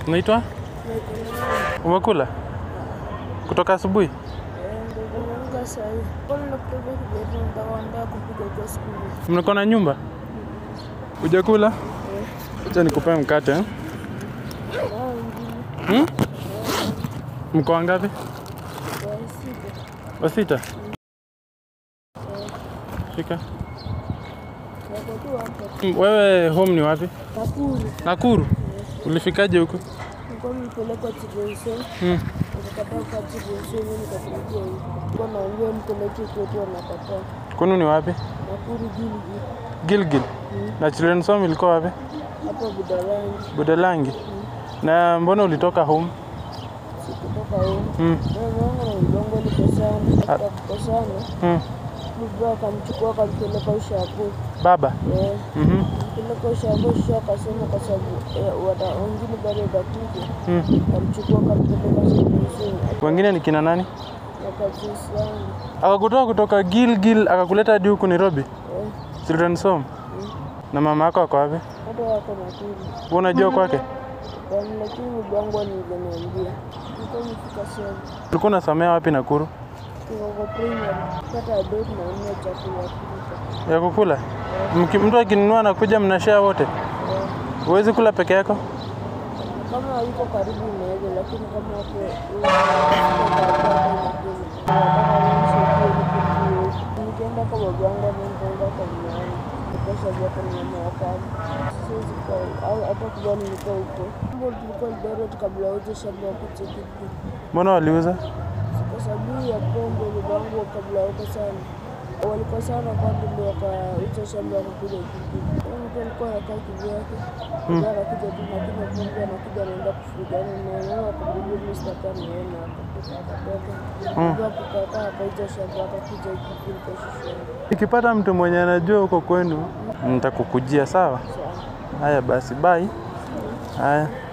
Unaitwa? Umekula? Kutoka asubuhi? Mnako na nyumba? Hujakula? Acha nikupe mkate. eh? Hmm? Mko wangapi? Wasita? Fika. Mm, Wewe home ni wapi? Nakuru Nakuru? Ulifikaje huko? nilikuwa nilipelekwa Chibonso, Hmm. nikakataa kwa Chibonso, mimi nikakuja huko. Nilikuwa naambia nipeleke kwetu, wanakataa. Kwenu ni wapi? Nakuru Gilgil, Gilgil. Na Children's Home ilikuwa wapi? hapa Budalangi, Budalangi. Na mbona ulitoka home? sikutoka huko. Mm. Mama yangu na mgongo likosana, tukakosana. Mm. Baba akamchukua akampeleka ushago. Baba. Eh, Mhm. mpeleka ushago, sha akasema kwa sababu eh, wata wengine bado watakuja. Mm. Akamchukua akampeleka Chibonso, Wengine ni kina nani? wakajisi yangu. Akakutoa kutoka Gilgil akakuleta hadi huku Nairobi. Eh, Children's Home. Na mama yako ako wapi? hata wako Nakuru. Wewe unajua kwake? Kwani lakini mgongo nilivyoniambia nilikuwa nimefika sehemu Ulikuwa unasomea wapi Nakuru? kiwango primary pata adult na nne chakula kulika Ya kukula? Mki, mtu akinunua anakuja mnashare wote? Huwezi kula peke yako? kama yuko karibu inaweza lakini kama hapo nikienda kwa babangu ama nitaenda kwa mnani nikosha vyako na mama wakamu siwezi kwa au hata kubali niko huko mambo tulikuwa Eldoret kabla uje shamba ya kuchekiki Mbona waliuza? kwa sababu ya pombe babangu kabla huko sana walikuwa sana kwanza ndio wakauza shamba wakakuja kijiji mtu alikuwa anakaa kivyake ndio anakuja tu nakunywa pombe anakuja anaenda kufugana na wao wakamwambia mimi sitakaa niona akatoka akatoka ndio kukakaa akauza shamba akakuja kijiji kwa shule Nikipata mtu mwenye anajua huko kwenu nitakukujia sawa? sawa Haya basi, bye. Haya.